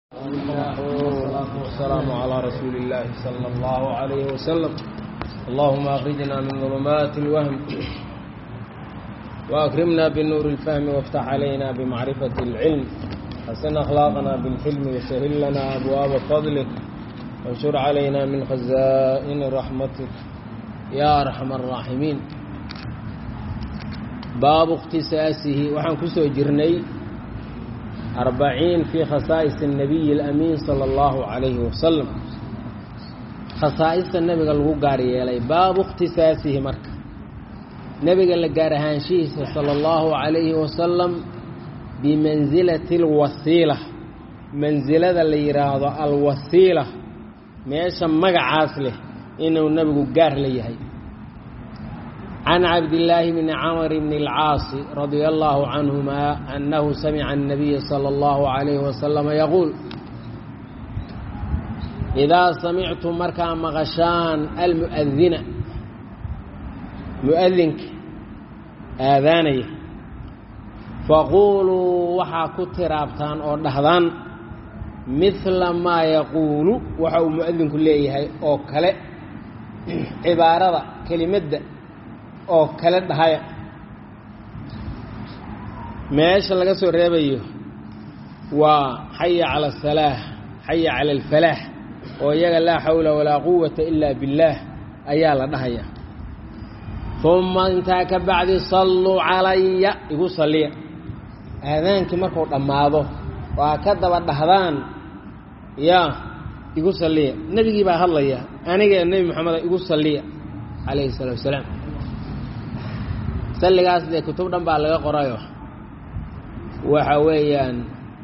والصلاة والسلام على رسول الله صلى الله عليه وسلم اللهم أخرجنا من ظلمات الوهم وأكرمنا بالنور الفهم وافتح علينا بمعرفة العلم حسن أخلاقنا بالحلم وسهل لنا أبواب فضلك وانشر علينا من خزائن رحمتك يا أرحم الراحمين باب اkhtisaasihi waxaan ku soo jirnay arbaciin fii khasaa'is الnabiyi اlamiin salى اllahu عalayhi wasalam khasaa'ista nebiga lagu gaar yeelay baabu اkhtisaasihi marka nebiga la gaar ahaanshihiisa salى اllahu عalayhi wasalam bimansilati اlwasiila mansilada la yidhaahdo alwasiila meesha magacaas leh inuu nebigu gaar la yahay can cabdillaahi bni camr bni اlcaasi radia allahu canhuma annahu samica الnabiya salى اllahu عalayhi wasalama yaquul idaa samictum markaa maqashaan almu'adina mu'adinka aadaanaya faquuluu waxaa ku tiraabtaan oo dhahdaan midla maa yaquulu waxa uu mu'adinku leeyahay oo kale cibaarada kelimadda oo kale dhahaya meesha laga soo reebayo waa xaya cala asalaah xaya cala alfalaax oo iyaga laa xawla walaa quwata ilaa billaah ayaa la dhahaya uma intaa ka bacdi salluu calaya igu salliya aadaankii markuu dhammaado waa ka daba dhahdaan yaa igu salliya nebigii baa hadlaya aniga nebi moxameda igu salliya calayhi salaatu wasalaam salligaas dee kutub dhan baa laga qorayo waxa weeyaan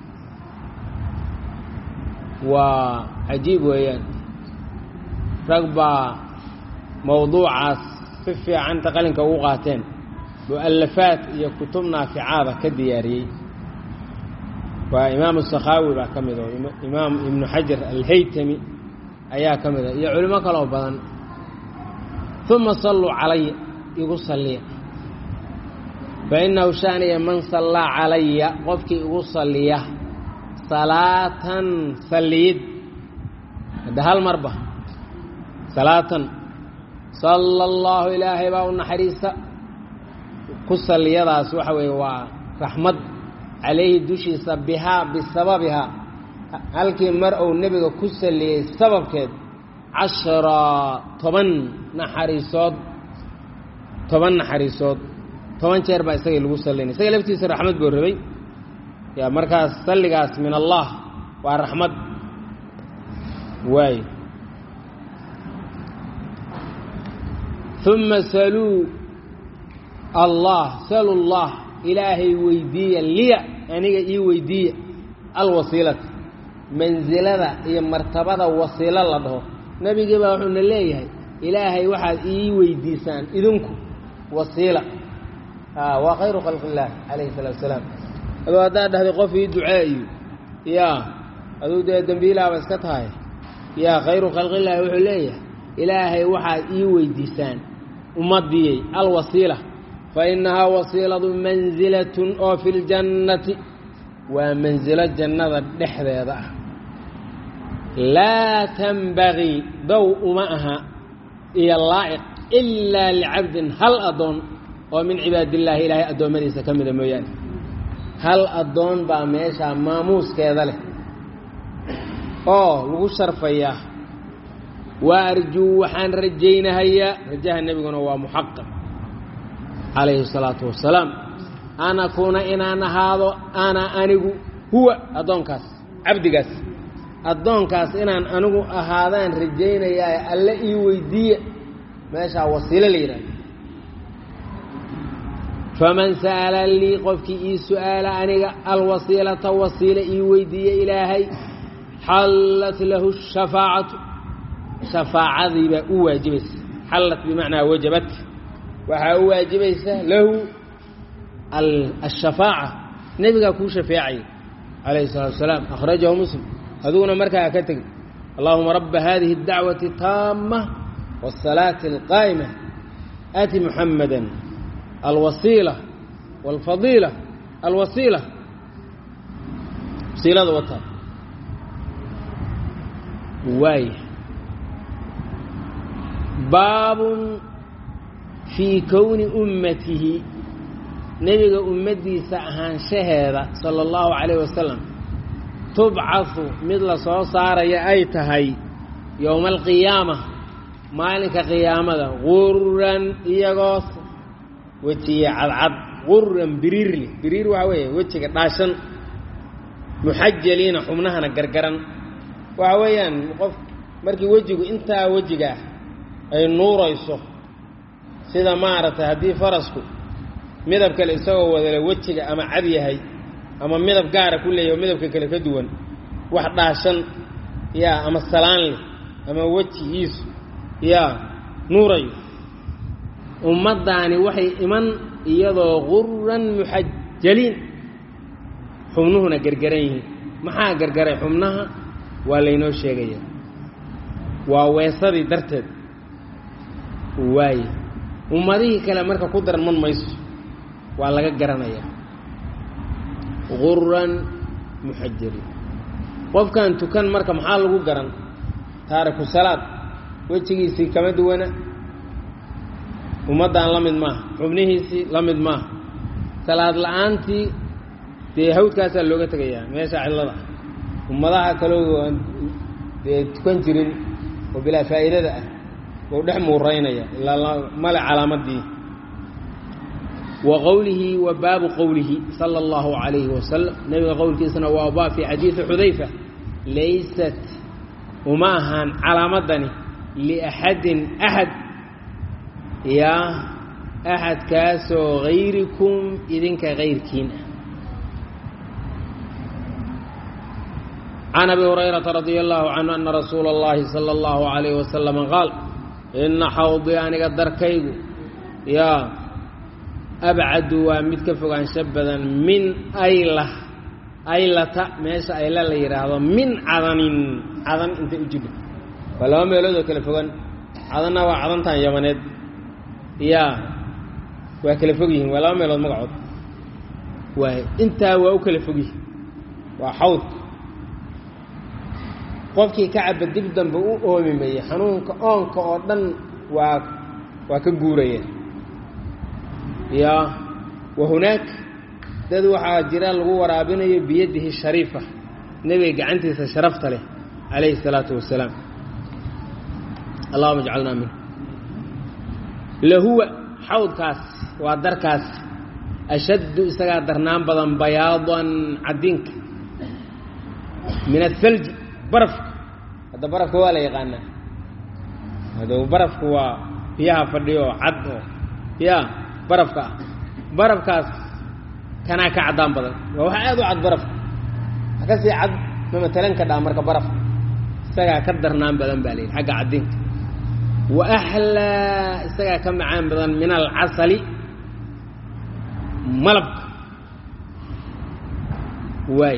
waa cajiib weeyaan rag baa mawduucaas si fiicanta qalinka ugu qaateen mu'alafaad iyo kutub naaficaada ka diyaariyey waa imaamu sakhaawi baa ka mid oo imaam ibnu xajar alhaytami ayaa ka mid a iyo culimo kaloo badan uma salluu calaya igu salliya fainahu shaaniya man sallaa calaya qofkii igu salliya salaatan salliyid hadda hal marba salaatan sala allahu ilaahay baa u naxariista ku salliyadaas waxa weeye waa raxmad calayhi dushiisa bihaa bisababihaa halkii mar uu nebiga ku salliyey sababkeed cashara toban naxariisood toban naxariisood toban jeer baa isagii lagu sallinay isaga laftiisa raxmad buu rabay yaa markaas salligaas min allah waa raxmad waay uma saluu allah salu llah ilaahay weydiiya liya aniga ii weydiiya alwasiilata mansilada iyo martabada wasiilo la dhaho nebigii baa wuxuuna leeyahay ilaahay waxaad ii weydiisaan idinku wasiila waa khayru khalqi illaah calayhi salaatu wasalaam aduu haddaad dhahday qof ii duceeyo yaa aduu dee dembiilaaba iska tahay yaa khayru khalqillaahi wuxuu leeyahay ilaahay waxaad ii weydiisaan ummadiyey alwasiila fa innahaa wasiiladu mansilatun oo fi ljannati waa mansilo jannada dhexdeeda ah laa tanbagii dow uma aha iyo laa'iq ilaa licabdin hal addoon oo min cibaadillaahi ilaahay addoommadiisa ka mida mooyaane hal addoon baa meeshaa maamuuskeeda leh oo lagu sharfayaa wa arjuu waxaan rajaynahayaa rajaha nebiguna waa muxaqaq calayhi salaatu wasalaam an akuuna inaan ahaado ana anigu huwa addoonkaas cabdigaas addoonkaas inaan anigu ahaadaan rajaynayaa alle ii weydiiya meeshaa wasiilo la yidhahdo faman sa'ala lii qofkii ii su'aala aniga alwasiilata wasiila ii weydiiya ilaahay xallat lahu shafaacatu shafaacadii baa u waajibaysa xallat bimacnaa wajabat waxaa u waajibaysa lahu ashafaaca nebigaa kuu shafeecaya calayhi salaatu wasalaam akhrajahu muslim adiguna markaa ka tegin allahuma rabba hadihi اdacwati taama wالsalaati اlqaa'ima aati muxamada alwasiila wاlfadiila alwasiila wasiilada wataa waay baabun fii kowni ummatihi nebiga ummaddiisa ahaanshaheeda sala allahu calayh wasalam tubcahu mid la soo saaraya ay tahay yowma alqiyaama maalinka qiyaamada quran iyagoo wejiye cadcad quran biriirli biriir waxaa weeye wejiga dhaashan muxajaliina xubnahana gargaran waxa weeyaan qof markii wejigu intaa wejiga ah ay nuurayso sida maaragtay haddii farasku midab kale isagoo wadale wejiga ama cad yahay ama midab gaara ku leeyahy oo midabka kale ka duwan wax dhaashan yaa ama salaan leh ama wejigiisu yaa nuurayo ummaddaani waxay iman iyadoo quran muxajaliin xubnuhuna gargaran yihiin maxaa gargaray xubnaha waa laynoo sheegaya waa weesadii darteed waaye ummadihii kale marka ku darman mayso waa laga garanayaa quran muxajaliin qofkan tukan marka maxaa lagu garan taariku salaad wejigiisii kama duwana ummaddan la mid maaha xubnihiisii la mid maaha salaad la-aantii dee hawdkaasaa looga tegayaa meesha cidlada ummadaha kaloo aan dee tukan jirin oo bilaa faa'iidada ah ou dhex muuraynaya ilaa male calaamadii wa qowlihi wa baabu qowlihi sala allahu calayhi wasalam nebiga qowlkiisana waa baa fii xadiidi xudayfa laysat uma ahaan calaamadani liaxadin axad yaa axadkaasoo hayrikum idinka kayrkiin ah can abi hurayrata radia allahu canhu ana rasuula اllahi salى اllahu عalayh wasalama qaal ina xawdii aniga darkaygu yaa abcadu waa mid ka fogaansho badan min ayla aylata meesha ayla la yidhaahdo min cadanin cadan intay u jidho waa laba meelood oo kala fogan cadanna waa cadantan yamaneed yaa waa kala fog yihiin waa laba meelood magacood waay intaa waa u kala fog yihin waa xawdka qofkii ka caba dib dambe u oomi maya xanuunka oonka oo dhan waa waa ka guuraya yaa wa hunaak dad waxaa jira lagu waraabinayo biyadihi shariifa nebiga gacantiisa sharafta leh calayhi الsalaatu wasalaam allahuma jcalnaa min lahuwa xawdkaas waa darkaas ashaddu isagaa darnaan badan bayaadan cadinka min athalji barafka hadda barafka waa la yaqaanaa hado barafku waa biyaha fadhiyo oo cad oo ya barafka ah barafkaas kanaa ka caddaan badan waa wax aad u cad barafka wax ka sii cad ma matalan ka dhaa marka barafka isagaa ka darnaan badan baa la yidhi xagga cadinka wa axlaa isagaa ka macaan badan min alcasali malabka waay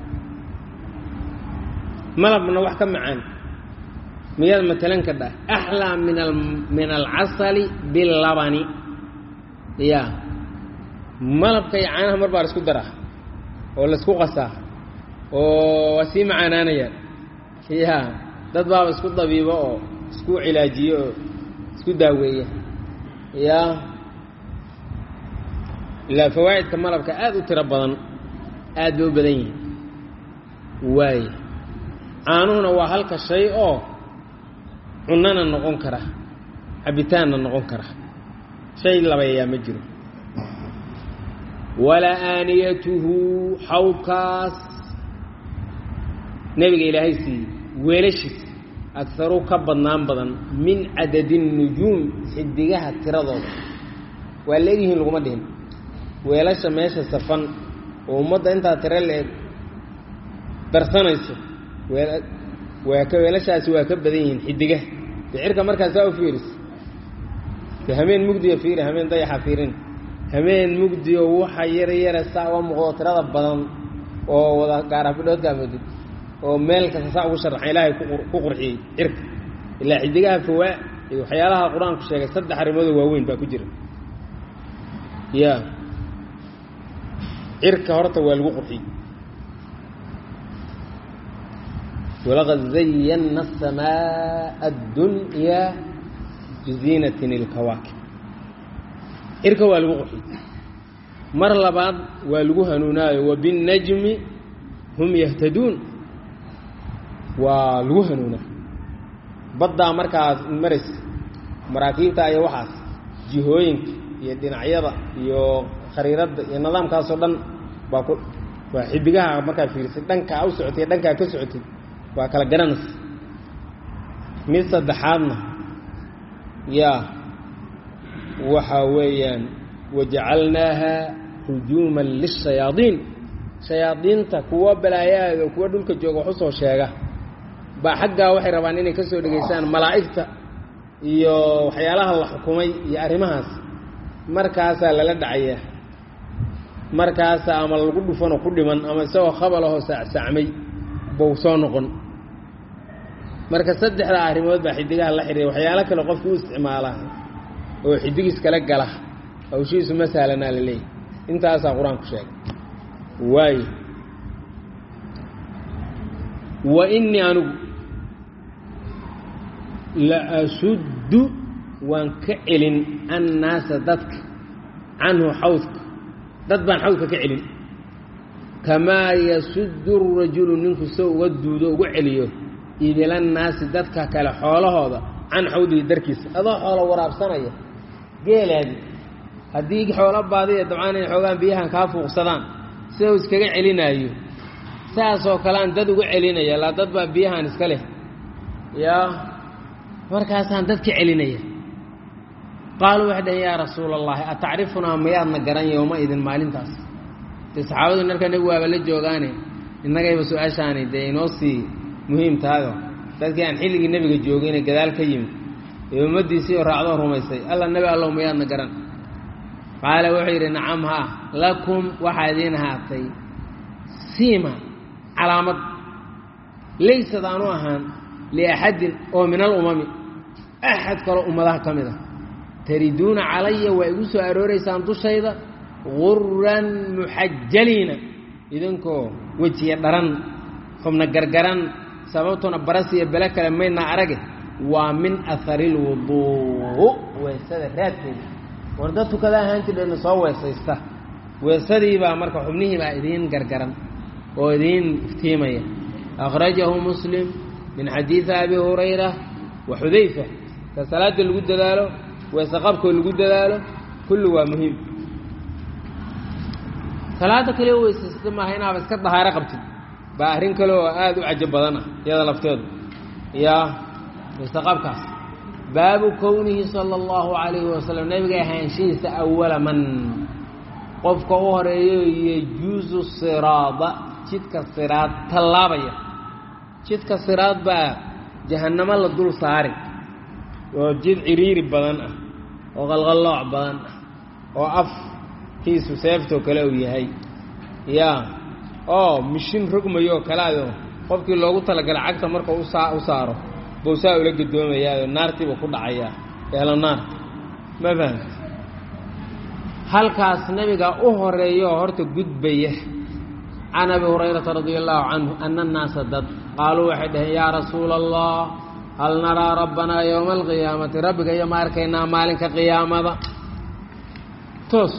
malabna wax ka macaan miyaad matalan ka dhah axlaa min a min alcasali bilabani ya malabka iyo caanaha mar baa la isku daraa oo laisku qasaa oo waa sii macaanaanayaan ya dad baaba isku dabiibo oo isku cilaajiyo oo isku daaweeya ya ilaa fawaa'idka malabka aad u tiro badan aad bay u badan yihin waay caanuhuna waa halka shay oo cunana noqon kara cabitaanna noqon kara shay labayaa ma jiro walaa aaniyatuhu xawdkaas nebiga ilaahay siiyey weelashiis agaru ka badnaan badan min cadadi nujuum xidigaha tiradooda waa leegyihiin laguma dhihin weelasha meesha safan oo ummadda intaa tiro la-eg darsanayso waa ka weelashaasi waa ka badan yihiin xidigaha de cirka markaa saa u fiiris de hameen mugdiyo fiiri hameen dayaxa fiirin hameen mugdiyo waxa yara yara saa uga muuqdo tirada badan oo wada gaarafidhoodkaa moodid oo meel kasta saa ugu sharaxan ilaahay ku qurxiyey cirka ilaa xidigaha fawaa iyo waxyaalaha qur-aanku sheegay saddex arrimoodoo waaweyn baa ku jira ya cirka horta waa lagu qurxiyey walaqad zayanna aلsamaaءa addunyaa biziinatin اlkawaakib cirka waa lagu qurxiy mar labaad waa lagu hanuunaayo wabinnajmi hum yahtaduun waa lagu hanuunaa baddaa markaas maraysa maraakiibta iyo waxaas jihooyinka iyo dhinacyada iyo khariiradda iyo nidaamkaasoo dhan baa ku waa xidigaha markaa fiirisay dhankaa u socotay dhankaa ka socotay waa kala garanaysa mid saddexaadna yaa waxa weeyaan wajacalnaaha rujuuman lishayaadiin shayaadiinta kuwa balaayaada kuwa dhulka jooga wax usoo sheega baa xaggaa waxay rabaan inay ka soo dhegaystaan malaa'igta iyo waxyaalaha la xukumay iyo arrimahaas markaasaa lala dhacayaa markaasaa ama lagu dhufanoo ku dhiman ama isagoo khabalahoo saacsacmay bou soo noqon marka saddexdaa arrimood baa xidigaha la xidhiira waxyaalo kale qofka u isticmaala oo xidigiis kala gala hawshiisu ma sahlanaa la leeyahy intaasaa qur-aanku sheegay waayo wa innii anigu la asuddu waan ka celin annaasa dadka canhu xawdka dad baan xawdka ka celin kamaa yasuddu rajulu ninku soo uga duudo uga celiyo idilannaasi dadka kale xoolahooda can xawdihi darkiisa adoo xoolo waraabsanaya geelaadi haddii xoolo baadiya dabcaan inay xoogaan biyahan kaa fuuqsadaan sida uu iskaga celinaayo saasoo kalean dad uga celinaya laa dad baa biyahan iska leh yaa markaasaan dadka celinaya qaaluu waxay dhaheen yaa rasuula allahi atacrifunaa mayaadna garan yowma idin maalintaas dee saxaabadu markaa nebigu waaba la joogaane innagayba su-aashaani dee inoo sii muhiim tahayo dadkii aan xilligii nebiga joogayna gadaal ka yimid ee ummaddiisii oo raacdoo rumaysay alla nebi allow mayaadna garan qaala wuxuu yidhi nacam haa lakum waxaa idiin ahaatay siima calaamad laysad aanu ahaan liaxadin oo min alumami axad kaloo ummadaha ka mid ah tariduuna calaya waa igu soo arooraysaan dushayda guran muxajaliina idinkoo wejiya dharan xubna gargaran sababtuna baras iyo bele kale maydna arage waa min ahari lwuduu weesada raadkeeda war dad tukada ahaan jirdheena soo weesaysta weesadiibaa marka xubnihiibaa idiin gargaran oo idiin iftiimaya akhrajahu muslim min xadiidi abi hurayra wa xudayfa ka salaada lagu dadaalo weese qabkoo lagu dadaalo kulli waa muhiim salaada kale weysaysta maaha inaaba iska dahaaro qabtid baa arrin kale oo aada u cajo badan ah iyada lafteedu yaa weese qabkaas baabu kownihi sala allahu calayhi wasalam nabiga ahaanshihiisa awala man qofka u horeeyo yejuusu siraada jidka siraad tallaabaya jidka siraad baa jahannamo la dul saari oo jid ciriiri badan ah oo qalqallooc badan ah oo afkiisu seeftoo kale uu yahay yaa oo mishin rogmayoo kalaado qofkii loogu talagalay cagta marka usaa u saaro bowsaa ula gadoomayaayo naartiiba ku dhacayaa eelo naarta ma fahamti halkaas nabiga u horeeyo oo horta gudbaya can abi hurayrata radia allahu canhu ana annaasa dad qaaluu waxay dhaheen yaa rasuula allah hal naraa rabbanaa yowma alqiyaamati rabbiga iyo ma arkaynaa maalinka qiyaamada toos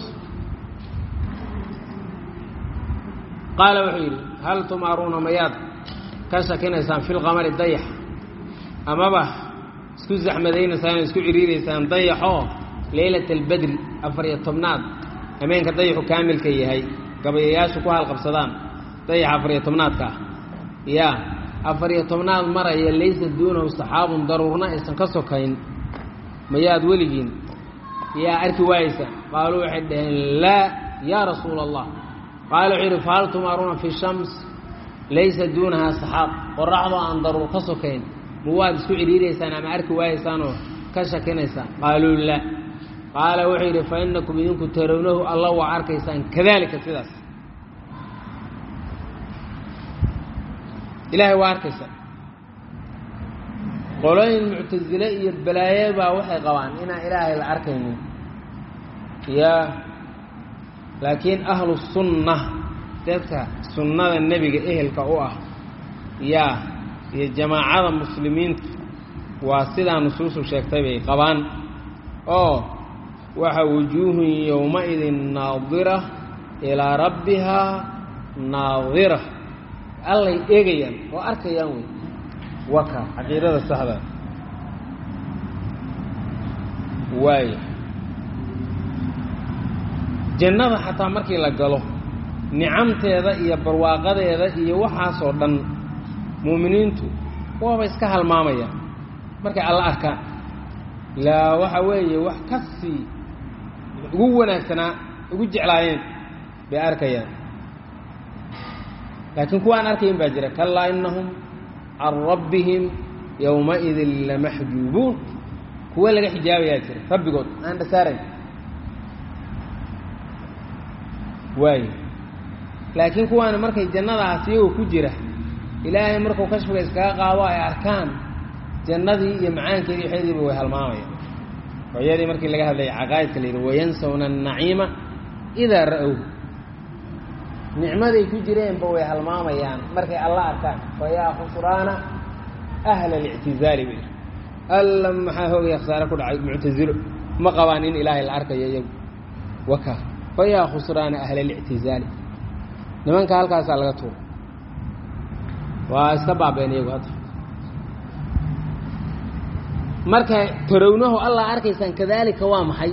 qaala wuxuu yidhi hal tumaaruuna mayaad ka shakinaysaan fi lqamari dayax amaba isku zaxmadaynaysaan oo isku ciriiraysaan dayaxoo leylata albedri afar iyo tobnaad hameenka dayaxu kaamilka yahay gabayayaashu ku halqabsadaan dayaxa afar iyo tobnaadka ah yaa afar iyo tobnaad maraya laysa duunahu saxaabun daruurna aysan ka sokayn mayaad weligiin yaa arki waayeysa qaaluu waxay dhaheen laa yaa rasuula allah qaala wuxuu yidhi fahal tumaaruuna fi shams laysa duunahaa saxaab qoraxdoo aan daruur ka sokayn ma waad isku cidhiiraysaan ama arki waayeysaanoo ka shakinaysaan qaaluu laa qaala wuxuu yidhi fa inakum idinku tarawnahu alla waa arkaysaan kadalika sidaas ilaahay waa arkaysaa qolooyin muctasile iyo balaaye baa waxay qabaan inaan ilaahay la arkaynin yaa laakiin ahlu sunna dadka sunnada nebiga ehelka u ah yaa iyo jamaacada muslimiinta waa sidaa nusuusu sheegtay bay qabaan oo waxa wujuuhun yowma-idin naadira ilaa rabbihaa naadira allay eegayaan oo arkayaan wey waka caqiidada saxda waaya jannada xataa markii la galo nicamteeda iyo barwaaqadeeda iyo waxaasoo dhan muuminiintu waaba iska halmaamayaan markay alla arkaan ilaa waxa weeye wax ka sii ugu wanaagsanaa ugu jeclaayeen bay arkayaan laakiin kuwa aan arkayn baa jira kallaa innahum can rabbihim yowma-idin lamaxjuubuun kuwa laga xijaabayaa jira rabbigood aan dhasaarayn waayo laakiin kuwaani markay jannadaas iyagoo ku jira ilaahay markuu kashfiga iskaga qaado ay arkaan jannadii iyo macaankeedii waxeediiba way halmaamayaan hooyadii markii laga hadlayay caqaa'idka la yidhi wayansawna annaciima idaa ra-ow nicmaday ku jireenba way halmaamayaan markay alla arkaan fayaa khusraana ahla alictizaali bay alla maxaa hoogaya khasaare ku dhacay muctasilo ma qabaan in ilaahay la arkayo iyagu waka fayaa khusraana ahla alictizaali nimanka halkaasaa laga tuura waa iska baabeen iyagu hadda marka tarownahu allah arkaysaan kadaalika waa maxay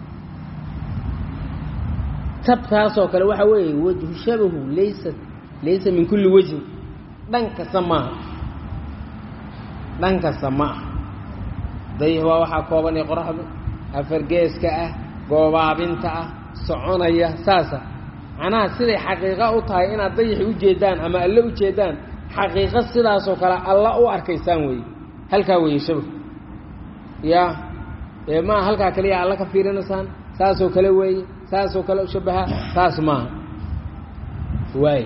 tabtaasoo kale waxaa weeye wajhu shabahu laysa laysa min kulli wejhin dhan kasta maaha dhan kasta ma ah dayix waa waxaa koobanaya qoraxdu afargeeska ah goobaabinta ah soconaya saasa macnaha siday xaqiiqo u tahay inaad dayixi u jeedaan ama alle u jeedaan xaqiiqo sidaasoo kale alla u arkaysaan weeye halkaa weeye shabahu ya ee maa halkaa kaliya alla ka fiirinaysaan saasoo kale weeye saasoo kale u shabaha saas maaha waay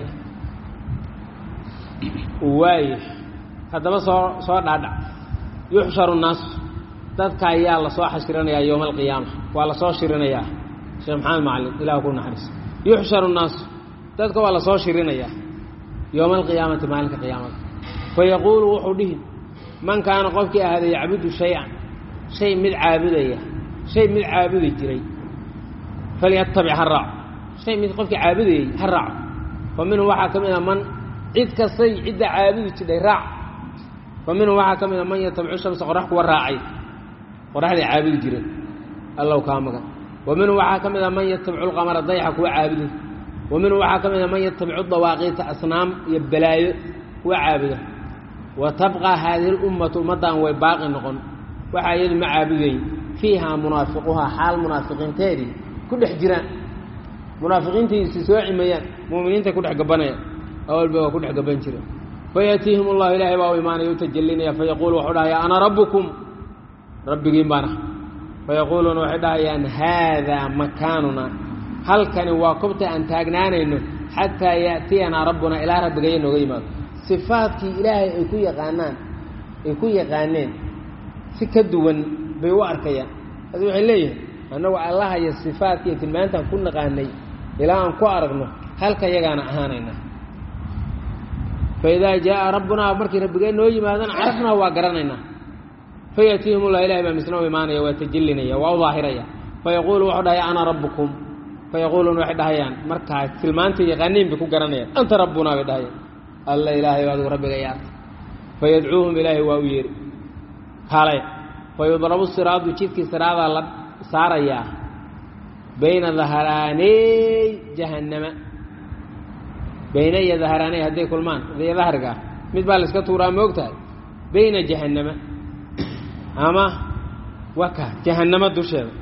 waay haddaba soo soo dhaadhac yuxsharu nnaasu dadka ayaa lasoo xashirinayaa yowma alqiyaama waa lasoo shirinayaa sheekh maxamed macalin ilah ku naxariis yuxsharu nnaasu dadka waa lasoo shirinayaa yowma alqiyaamati maalinka qiyaamada fayaquulu wuxuu dhihi man kaana qofkii ahada yacbudu shay-an shay mid caabudaya shay mid caabudi jiray falyatabic ha raaco shay mid qofkii caabudayey ha raaco fa minhum waxaa ka mid a man cid kastay cidda caabudi jidhay raac fa minhum waxaa ka mid a man yatabicu shamsa qorax kuwa raacay qoraxday caabudi jireen allow kaa magan wa minhum waxaa ka mid a man yatabicu lqamara dayaxa kuwa caabuday wa minhum waxaa ka mid a man yatabicu dawaaqiita asnaam iyo balaayo kuwa caabuda wa tabqaa haadihi lummatu ummaddan way baaqi noqon waxaa iyadu ma caabudayn fiihaa munaafiquhaa xaal munaafiqiinteedii ku dhex jiraan munaafiqiintiisi soo cimayaan mu'miniintay ku dhex gabanayaan awalba waa ku dhex gaban jireen fayaatiihim allahu ilaahay baa u imaanaya u tajallinaya fayaquulu wuxuu dhahaya ana rabbukum rabbigiin baan ah fayaquuluuna waxay dhahayaan haadaa makaanuna halkani waa kobta aan taagnaanayno xataa ya'tiyanaa rabbuna ilaa rabbigaya nooga yimaado sifaadkii ilaahay ay ku yaqaanaan ay ku yaqaaneen si ka duwan bay u arkayaan adi waxay leeyihin annagu allaha iyo sifaadkiiyo tilmaantaan ku naqaanay ilaa aan ku aragno halka yagaana ahaanaynaa fa idaa jaaa rabbunaa markii rabbigee noo yimaadana carafnaa waa garanaynaa fayaatiihim ullah ilahay baa misna u imaanaya waa tajallinaya waa u daahiraya fayaquulu wuxuu dhahaya ana rabbukum fayaquuluuna waxay dhahayaan markaa tilmaantay yaqaaniin bay ku garanayaan anta rabbunaa bay dhahayaan alla ilaahay adigu rabbiga yaarta fayadcuuhum ilaahay waa u yeeri kale fayudrabu siraadu jidkii siraadaa la saarayaa bayna dahraaney jahannama bayna iyo dahraaney hadday kulmaan iyo dahriga ah mid baa la iska tuuraa ma og tahay bayna jahannama ama waka jahannamo dusheeda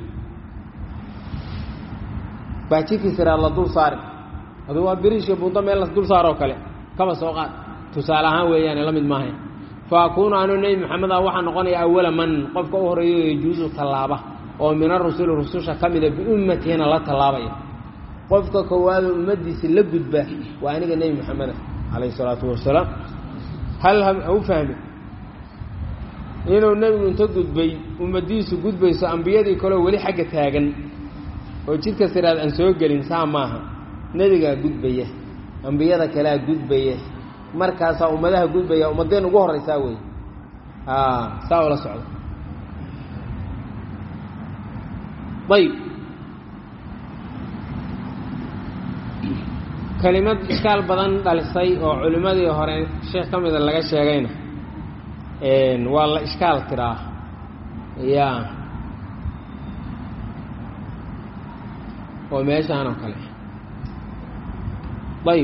baa jidkii siraad la dul saari aduu waa biriishka buundo meel la dul saaroo kale kaba soo qaad tusaale ahaan weeyaane la mid maahayn fa akuunu anuu nebi maxamed ah waxaa noqonaya awala man qofka u horeeyo yajuusu tallaaba oo min arusuli rususha ka mida biummatiina la tallaabaya qofka koowaado ummaddiisa la gudba waa aniga nebi maxameda calayhi isalaatu wasalaam hal ha u fahmi inuu nebigu inta gudbay ummaddiisu gudbayso ambiyadii kaleo weli xagga taagan oo jidka siraad aan soo gelin saa maaha nebigaa gudbaya ambiyada kalea gudbaya markaasaa ummadaha gudbaya ummadeen ugu horeysaa wey saa ula socda ayb kelimad iskaal badan dhalisay oo culimmadii hore sheekh ka mida laga sheegayna waa la ishkaal tiraa ya oo meeshaan oo kale ayb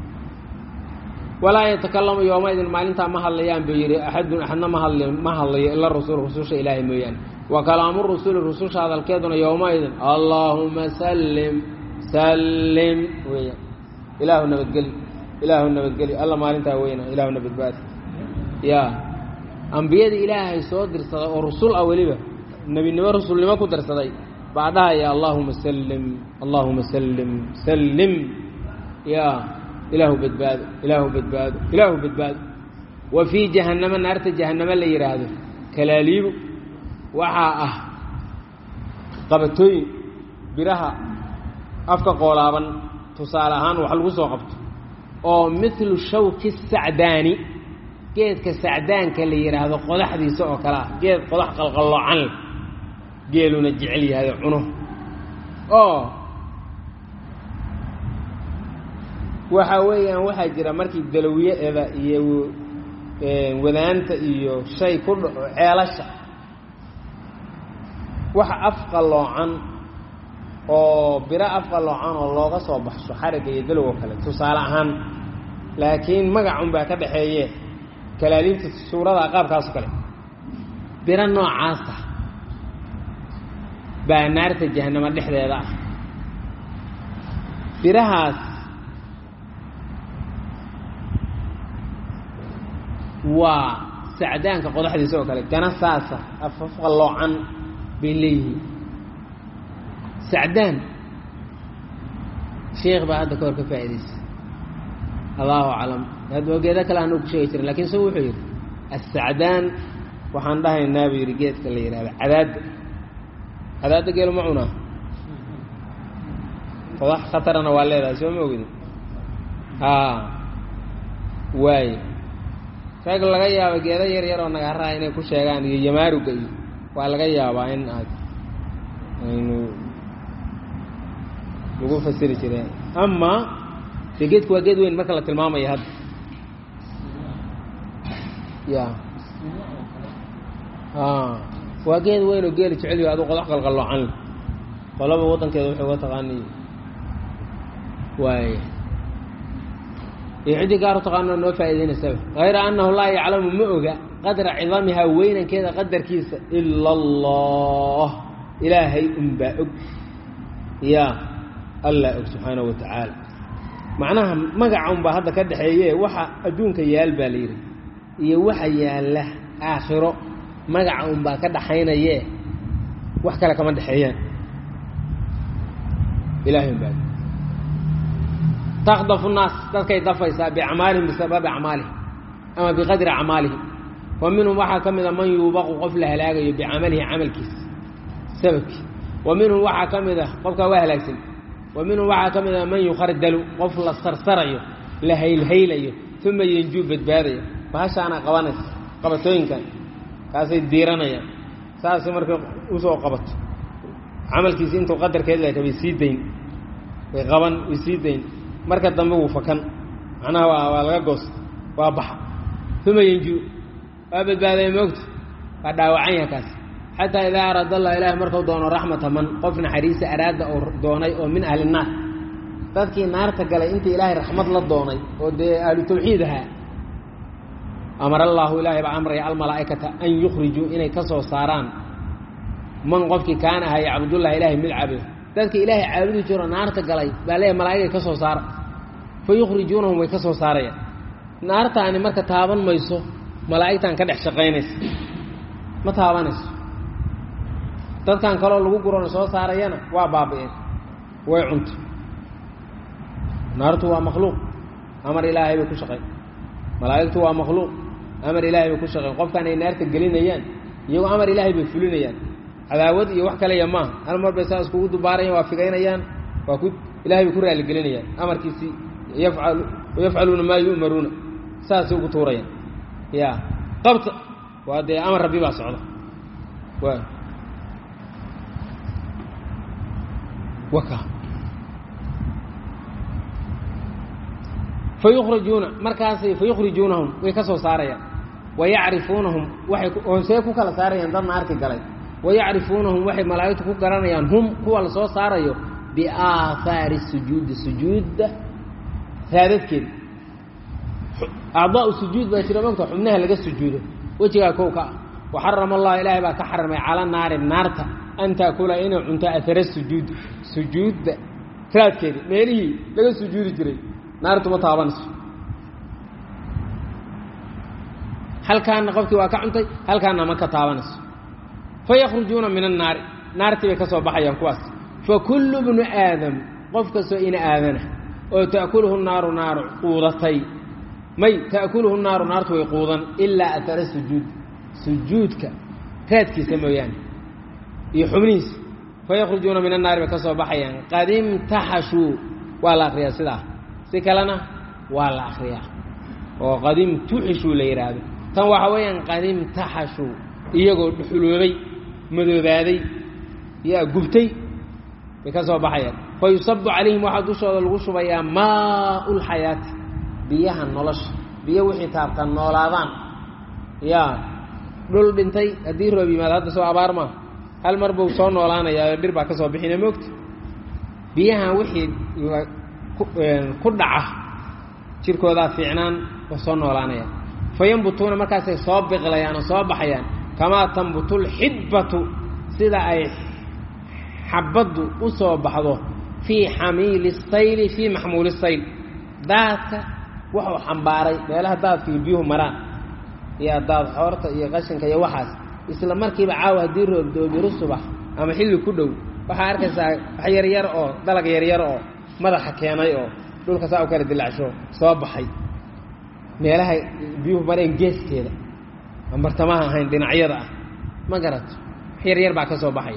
walaa yatakalamu yoomaidin maalintaa ma hadlayaan buu yidhi axadun axadna ma hadli ma hadlayo ila rasul rususha ilaahay mooyaane wa kalaamu rusuli rususha hadalkeeduna yowmaidin allaahuma sallim sallim weeyaan ilaahu nabadgeli ilaahu nabadgeli alla maalintaa weyna ilaahu nabadbaadi ya ambiyadii ilaahay soo dirsaday oo rusul ah weliba nebinimo rusulnimo ku darsaday baa dhahaya allaahuma sallim allaahuma sallim sallim ya ilaahu badbaado ilaahu badbaado ilaahu badbaado wa fii jahannama naarta jahannamo la yidhaahdo kalaaliibu waxaa ah qabatooyin biraha afka qoolaaban tusaale ahaan wax lagu soo qabto oo milu shawki sacdaani geedka sacdaanka la yidhaahdo qodaxdiisa oo kale ah geed qodax qalqalloocan leh geeluna jecel yahay cuno oo waxa weeyaan waxaa jira markii dalawiyaeda iyo wadaanta iyo shay ku dhaco ceelasha waxa afqalloocan oo biro afqalloocan oo looga soo baxsho xarigga iyo dalow oo kale tusaale ahaan laakiin magacun baa ka dhaxeeye kalaaliinta suurada qaabkaas oo kale biro noocaasa baa naarta jahanamo dhexdeeda ah birahaas waa sacdaanka qodaxdiisa oo kale gana saasa afafqalloocan bay leeyihiin sacdaan sheekh baa hadda ka hor ka faa'idaysay allahu aclam geedo kale anuu ku sheegi jirin lakin isagu wuxuu yidhi assacdaan waxaan dhahaynaa buu yidhi geedka la yidhahdo cadaadda cadaadda geelu ma cunaa qodax khatarana waa leedahay soo ma ogdi haa waaye rag laga yaabo geedo yar yar oo nagaaraha inay ku sheegaan iyo yamaaruga iyo waa laga yaabaa in aad aynu lagu fasiri jireen amaa dee geedku waa geed weyn marka la tilmaamayo hadda ya waa geed weyn oo geeli jeceliyo adu qodax qalqalloocan leh qolaba waddankeeda waxay uga taqaaniy waay iyo ciddii gaar u taqaanoo noo faa'iidaynaysaba hayra annahu laa yaclamu ma oga qadra cidamihaa weynankeeda qadarkiisa ila allah ilaahay unbaa og ya allah og subxaanahu wa tacaala macnaha magaca unbaa hadda ka dhexeeye waxa adduunka yaal baa la yidhi iyo waxa yaalla aakhiro magaca unbaa ka dhaxaynaye wax kale kama dhexeeyaan ilahay unbaa takdafu naas dadkay dafaysaa biacmaalihim bisababi acmaalihim ama biqadri acmaalihim wa minhum waxaa ka mida man yuubaqu qof la halaagayo bicamalihi camalkiisa sababkii wa minhum waxaa ka mid a qofkaa waa halaagsan wa minhum waxaa ka mid a man yukhardalu qof la sarsarayo la haylhaylayo uma yenjuu badbaadaya bahashaana qabanaysa qabatooyinkan kaasay diiranayaan saasay markay usoo qabato camalkiisi intuu qadarkeed leka way sii dayn way qaban way sii dayn marka dambe wuu fakan macnaha waa waa laga goosta waa baxa uma yenjuu waa badbaadaya moogta waa dhaawacan yaha kaas xataa idaa araada allah ilaahi markuu doono raxmata man qof naxariisa araada oo doonay oo min ahli naar dadkii naarta galay intii ilaahay raxmad la doonay oo dee ahlu tawxiid ahaa amara allaahu ilaahay baa amraya almalaa'ikata an yukhrijuu inay ka soo saaraan man qofkii kaana ahaa yacbudullahi ilaahay mid caabuda dadka ilaahay caabudi jiro naarta galay baa leeyahy malaa'igay ka soo saara fa yukhrijuunahum way ka soo saarayaan naartaani marka taaban mayso malaa'igtan ka dhex shaqaynaysa ma taabanayso dadkan kaloo lagu gurona soo saarayana waa baabi'een way cunto naartu waa makhluuq amar ilaahay bay ku shaqayn malaa'igtu waa makhluuq amar ilaahay bay ku shaqayn qofkan ay naarta gelinayaan iyagoo amar ilaahay bay fulinayaan cadaawad iyo wax kaleya maaha hal mar bay saa iskugu dubaarayaan waa figaynayaan waa ku ilahay bay ku raaligelinayaan amarkiisii yafcalu wayafcaluuna maa yu'maruuna saasay ugu tuurayaan ya qabta waa dee amar rabbi baa socda wa waka fayukhrijuuna markaasay fayukhrijuunahum way ka soo saarayaan wayacrifuunahum waxay hoosee ku kala saarayaan dad naarti galay wayacrifuunahum waxay malaa'igtu ku garanayaan hum kuwa la soo saarayo biaahaari sujuudi sujuudda raadadkeeda acdaau sujuud baa jira mogta xubnaha laga sujuudo wejigaa kow ka ah waxarama allah ilaahay baa ka xarimay cala naari naarta an taakula inay cunto ahara sujuudi sujuudda raadkeeda meelihii laga sujuudi jiray naartu ma taabanayso halkaana qofkii waa ka cuntay halkaana ma ka taabanayso fayakhrujuuna min annaari naartii bay ka soo baxayaan kuwaas fa kullu bnu aadam qof kastoo ina aadana oo ta'kuluhu naaru naaru quudatay may ta'kuluhu naaru naartu way quudan ilaa ahara sujuud sujuudka raadkiisa mooyaane iyo xubnihiisa fayakhrujuuna min annaari bay ka soo baxayaan qad imtaxashuu waa la akriyaa sidaa si kalena waa la akriyaa oo qad imtuxishuu la yidhaahdo tan waxa weeyaan qad imtaxashuu iyagoo dhuxuloobay madoobaaday yaa gubtay bay ka soo baxayaan fa yusabu calayhim waxaa dushooda lagu shubayaa maau lxayaati biyaha nolosha biyo wixii taabtaan noolaadaan yaa dhul dhintay haddii roob yimaado hadda soo abaar maa hal mar buu soo noolaanayaa dhir baa ka soo bixina moogta biyahan wixii ku dhaca jirkoodaa fiicnaan oo soo noolaanaya fa yambutuuna markaasay soo biqlayaan oo soo baxayaan kamaa tambutu lxibbatu sida ay xabaddu u soo baxdo fii xamiili sayli fii maxmuuli sayl daadka wuxuu xambaaray meelaha daadka iyo biyuhu maraan iyo daad xoorta iyo qashinka iyo waxaas isla markiiba caawa haddii roobdoobiru subax ama xilli ku dhow waxaa arkaysaa wax yaryar oo dalag yaryar oo madaxa keenay oo dhulka saa u kala dilacsho soo baxay meelaha biyuhu mareen geeskeeda aan bartamaha ahayn dhinacyada ah ma garato wax yaryar baa ka soo baxaya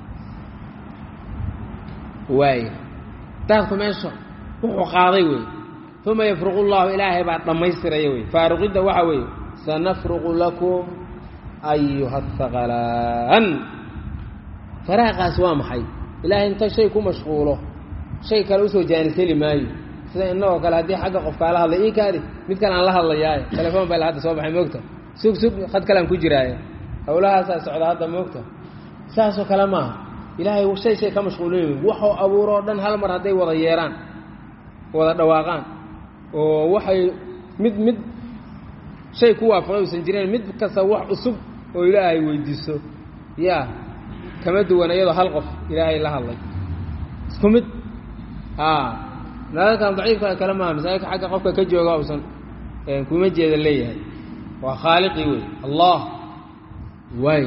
waaya daadku meesha wuxuu qaaday wey uma yafruqu llahu ilaahay baa dhammaystiraya wey faaruqidda waxa weeye sanafruqu lakum ayuha haqalaan faraaqaas waa maxay ilaahay inta shay ku mashquulo shay kale usoo jaaniseli maayo sida innagoo kale haddii xagga qof kaala hadlay ii kaadi mid kale aan la hadlayaaye telefoon baa hadda soo baxay moogta sug sug had kalean ku jiraaye hawlahaasaa socda hadda moogta saasoo kale maaha ilaahay shay shay ka mashquulin waxuu abuuroo dhan hal mar hadday wada yeeraan wada dhawaaqaan oo waxay mid mid shay ku waafaqay uusan jireen mid kasta wax cusub oo ilaahay weydiiso yaa kama duwan iyadoo hal qof ilaahay la hadlay isku mid a naadalkan daciifka kale maaha masaajidka xagga qofka ka jooga uusan kuma jeeda leeyahay waa khaaliqii wey allah waay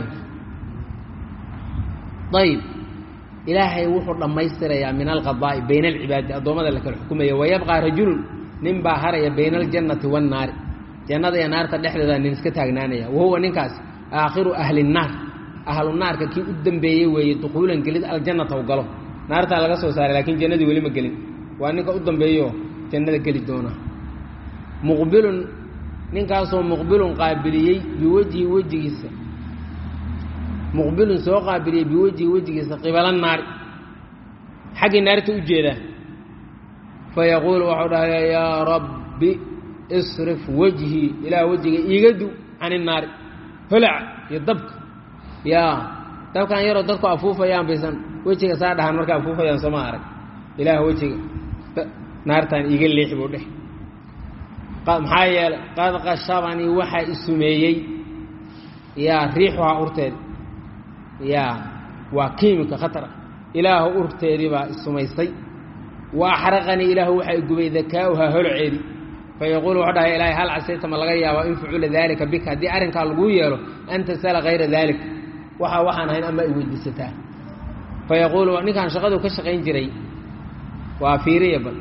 ayb ilaahay wuxuu dhammaystirayaa min alqadaa'i bayna alcibaadi addoommada la kala xukumaya wayabqaa rajulun nin baa haraya bayna aljannati waannaari jannada iyo naarta dhexdeeda nin iska taagnaanaya wahuwa ninkaas aakhiru ahli nnaar ahlu naarka kii u dambeeyey weeye dukuulan gelid aljannata u galo naartaa laga soo saaray laakiin jannadii weli ma gelin waa ninka u dambeeyo jannada geli doona muqbilun ninkaasoo muqbilun qaabiliyey biwejhi wejigiisa muqbilun soo qaabiliyey biwejhi wejigiisa qibala naari xaggii naarta u jeedaa fayaquulu waxau dhahaya yaa rabbi isrif wejhii ilaah wejiga iiga du can innaari holaca iyo dabka yaa dabkan yaroo dadku afuufayaan baysan wejiga saa dhahaan markay afuufayaan sooma arag ilaah wejiga naartaan iiga leexi buu dheh maxaa yeelay qad qashabanii waxaa isumeeyey yaa riixuhaa urteeda yaa waa kiimika khatara ilaahu urteedii baa isumaysay wa axraqanii ilaahu waxaa igubay dakaa'uhaa holoceedii fayaquulu wuxuu dhahay ilaahay hal casayta ma laga yaabaa in fucula daalika bika haddii arrinkaa laguu yeelo an tasala hayra daalik waxa waxaan ahayn ama ay weydiisataa fayaquulu ninkaan shaqadu ka shaqayn jiray waa fiiriya bal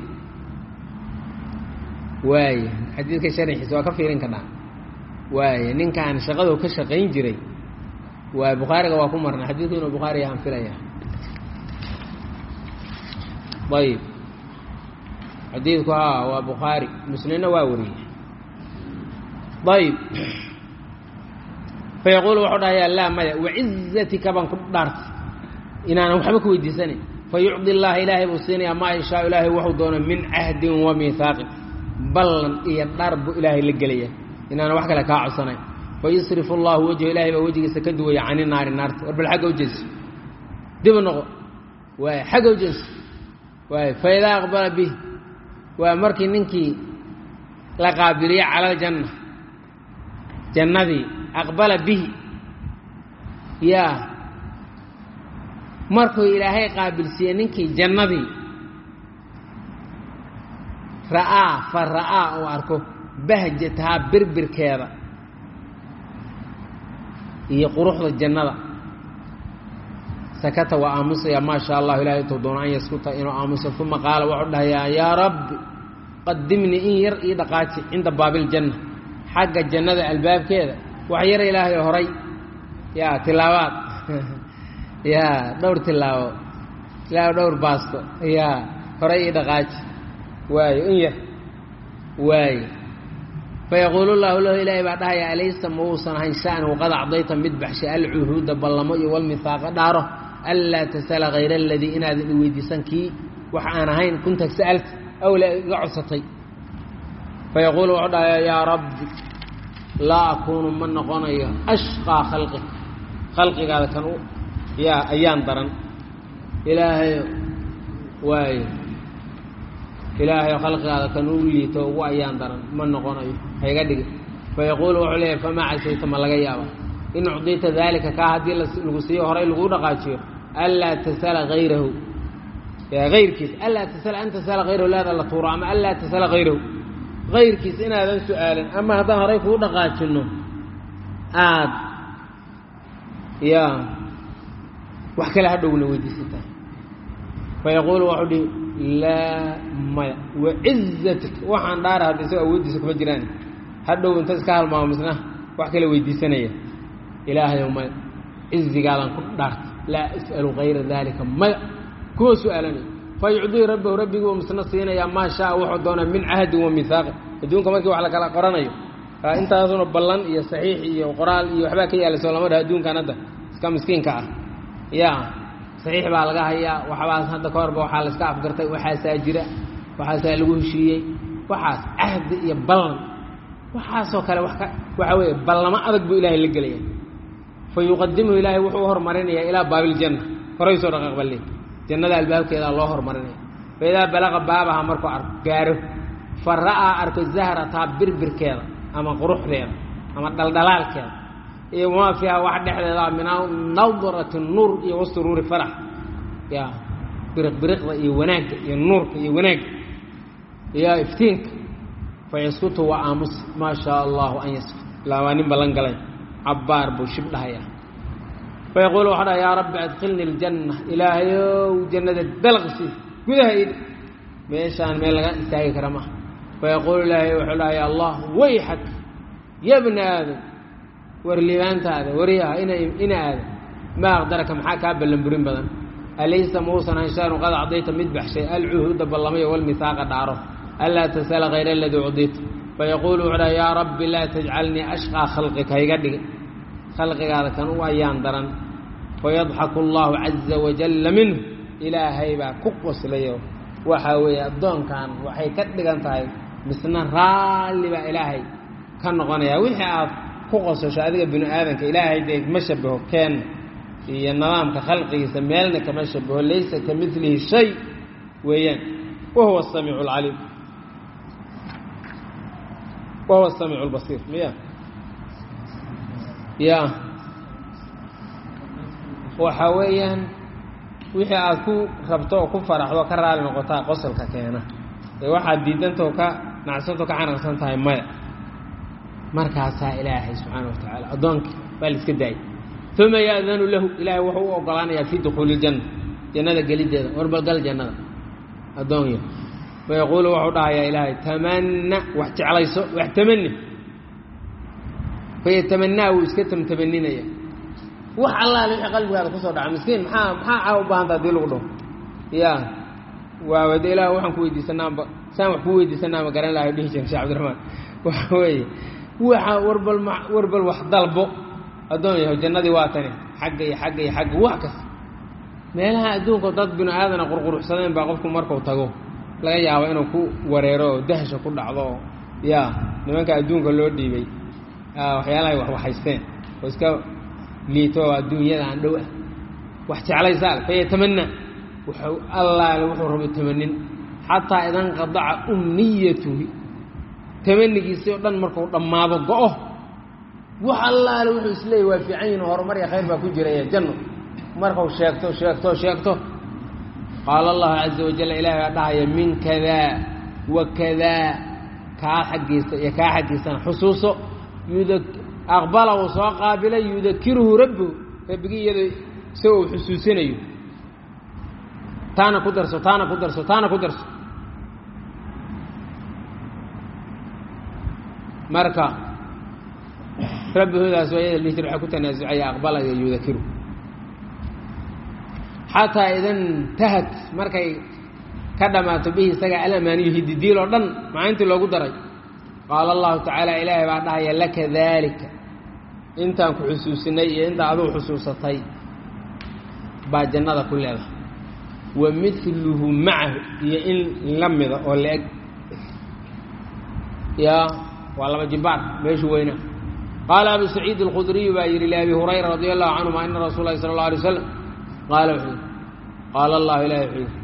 waaya xadiidka sharxiisa waa ka fiirin karnaa waaya ninkaan shaqadu ka shaqayn jiray waa bukhaariga waa ku marna xadiidku inuu bukhaari yahaan filaya ayib xadiidku haa waa bukhaari muslimna waa wariyey ayb fayaquulu wuxuu dhahayaa laa maya wacizatika baan ku dhaartay inaanan waxba ku weydiisanayn fayucdi llaha ilaahay buu siinayaa maa yashaa ilaahay wuxuu doono min cahdin wa miihaaqin ballan iyo dhar buu ilaahay la gelaya inaanan wax kale kaa codsanayn fayusrifu allahu wejhu ilahay baa wejigiisa ka duwaya cani naari naarta war bal xagga ujeeso dib u noqo waay xagga ujeeso waay faidaa aqbala bih waa markii ninkii la qaabiliye cala aljanna jannadii aqbala bihi yaa markuu ilaahay qaabilsiiyey ninkii jannadii ra'aa fa ra'aa uu arko bahjatahaa birbirkeeda iyo quruxda jannada sakata waa aamusaya maa sha allahu ilahay intuu doono an yaskuta inuu aamuso uma qaala wuxuu dhahayaa yaa rabbi qadimnii in yar ii dhaqaaji cinda baabiljanna xagga jannada albaabkeeda wax yar ilaahay horay yaa tilaabaad yaa dhowr tilaabo ilaahay dhowr baasto yaa horay ii dhaqaaji waayo in yar waayo fayaquulu llahu lahu ilaahay baa dhahaya alaysa ma uusan ahayn sha'nu qad acdayta mid baxshay alcuhuuda ballamo iyo walmihaaqa dhaaro anlaa tasala hayra aladii inaadan i weydiisan kii wax aan ahayn kunta sa'alta awla iga codsatay fayaquulu wuxuu dhahaya yaa rabbi laa akuunu ma noqonayo ashqaa khalqik khalqigaada kan u yaa ayaan daran ilaahayo waayo ilaahayo khalqigaada kan u liito ugu ayaan daran ma noqonayo hayga dhigi fayaquulu wuxuu leeyahy famaa casayta ma laga yaaba in ucdita daalika kaa haddii lagu siiyo horay laguu dhaqaajiyo anlaa tasala hayrahu ayrkiis anlaa tasala an tasala hayrahu laada la tuuro ama anlaa tasala hayrahu hayrkiis inaadan su-aalin ama haddaan horay kuu dhaqaajinno aad yaa wax kale hadhowna weydiisataa fayaquulu waxuu dhihi laa maya wacizatik waxaan dhaara hadda isagoo awooddiisa kuma jiraan hadhow inta iska halmaamo misna wax kale weydiisanaya ilaahayow maya cizigaadaan ku dhaarta laa as'alu hayra daalika maya kuwa su-aalanaya fayucdii rabbahu rabbiguu misna siinayaa maa shaa wuxuu doonaa min cahdin wa mihaaqin adduunka markii wax la kala qoranayo intaasuna ballan iyo saxiix iyo qoraal iyo waxbaa ka yaala soo lama dhaha adduunkan hadda iska miskiinka ah yaa saxiix baa laga hayaa waxbaas hadda ka horba waxaa la iska afgartay waxaasaa jira waxaasaa lagu heshiiyey waxaas cahdi iyo ballan waxaasoo kale wa ka waxaa weeye ballamo adag buu ilaahay la gelaya fa yuqadimuhu ilaahay wuxuu u hormarinayaa ilaa baabiljanna horay soo dhaqaaq balle jannada albaabkeedaa loo hormarinaya fa idaa balaqa baabaha markuu ar gaaro fa ra'aa arko zahrataa birbirkeeda ama quruxdeeda ama dhaldhalaalkeeda iyo wamaa fiiha wax dhexdeeda min nadrati nuur iyo wasuruuri farax ya biriq biriqda iyo wanaagga iyo nuurka iyo wanaagga iyo iftiinka fa yaskutu waa aamus maa shaa allahu an yaskut ilaa waa nin ballan galay cabbaar buu shib dhahaya fa yaquulu waxaa dhaha yaa rabbi adkhilni aljanna ilaahayow jannada dalqsi gudaha id meeshaan meel laga istaagi kara maha fa yaquulu ilaahay wuxuu dhahaya allah wayxak ya bna aadam war liibaantaada waryaha ina ina aada maa aqdaraka maxaa kaa ballanburin badan alaysa mauusan hanshaanu qad acdayta mid baxshay alcuhuuda ballamayo walmihaaqa dhaaro anlaa tasala hayra aladii cudita fayaquulu wuxuu dhaha yaa rabbi laa tajcalnii ashqaa khalqika hayga dhigi khalqigaada kan u ayaan daran fayadxaku allahu caza wajalla minhu ilaahay baa ku qoslayo waxaa weeye addoonkan waxay ka dhigan tahay misna raalli baa ilaahay ka noqonaya wixii aad ku qosasho adiga binu aadanka ilaahay dee ma shabaho keen iyo nidaamka khalqigiisa meelna kama shabaho laysa ka milihi shay weeyaan wahuwa asamiicu alcaliim wahuwa asamiicu albasiir miya ya waxa weeyaan wixii aad ku rabto oo ku faraxdo ka raali noqotaa qosolka keena ee waxaad diidantao ka nacsanto ka canaqsan tahay maya markaasaa ilaahay subxaana wa tacaala addoonkii baa la iska daayay uma ya'danu lahu ilaahay wuxuu u ogolaanayaa fii dukhuuli iljanna jannada geliddeeda warbalgal jannada addoonyo fayaquulu wuxuu dhahayaa ilaahay tamanna wax jeclayso wax tamani fayatamanaa wuu iska tamtamaninaya wax allaale wixii qalbigaada kusoo dhaca miskiin maxaa maxaa caa u baahanta hadii lagu dhaho ya waawade ilaah waxaan ku weydiisanaanba saan wax ku weydiisanaanba garan lahay dhihi jira shee cabdiraxmaan waxa weeye waxa warbal warbal wax dalbo addoon yaho jannadii waa tani xagga iyo xagga iyo xagga wax kasta meelaha adduunka dad binu aadana qurquruxsadeen baa qofku markuu tago laga yaabo inuu ku wareero oo dahsha ku dhacdo oo yaa nimanka adduunka loo dhiibay waxyaalahay wax waxaysteen oo iska liito oo adduunyada aan dhow ah wax jeclaysaal fayatamana wuxuu allaale wuxuu rabo tamanin xataa idanqadaca umniyatuhi tamanigiisii oo dhan markuu dhammaado go-o wax allaale wuxuu isleeyay waa fiican yihin horumar iyo khayr baa ku jiraya janno markuu sheegto sheegto sheegto qaala allahu caza wajal ilahi baa dhahaya min kadaa wa kadaa kaa xaggiisa iyo kaa xaggiisana xusuuso yuda aqbala uu soo qaabilay yudakiruhu rabbuhu rabbigii iyadoo isagoo uu xusuusinayo taana ku darso taana ku darso taana ku darso marka rabbihudaas waa iyada lihjir waxaa ku tanaasucaya aqbala iyo yudakiru xataa idan tahat markay ka dhammaato bihi isaga alamaaniyu hididiil oo dhan macayntii loogu daray qaala allahu tacaala ilaahay baa dhahaya laka daalika intaan ku xusuusinay iyo intaa aduu xusuusatay baa jannada ku leedahay wa miluhu macahu iyo in la mida oo la-eg yaa waa laba jibaar meeshu weynaa qaala abu saciid alkhudriyu baa yidhi liabi hurayra radi allahu canhuma ina rasuul lahi sala اllah alay waslam qaala wuxuu yidhi qaala allahu ilahi wuxuu yidhi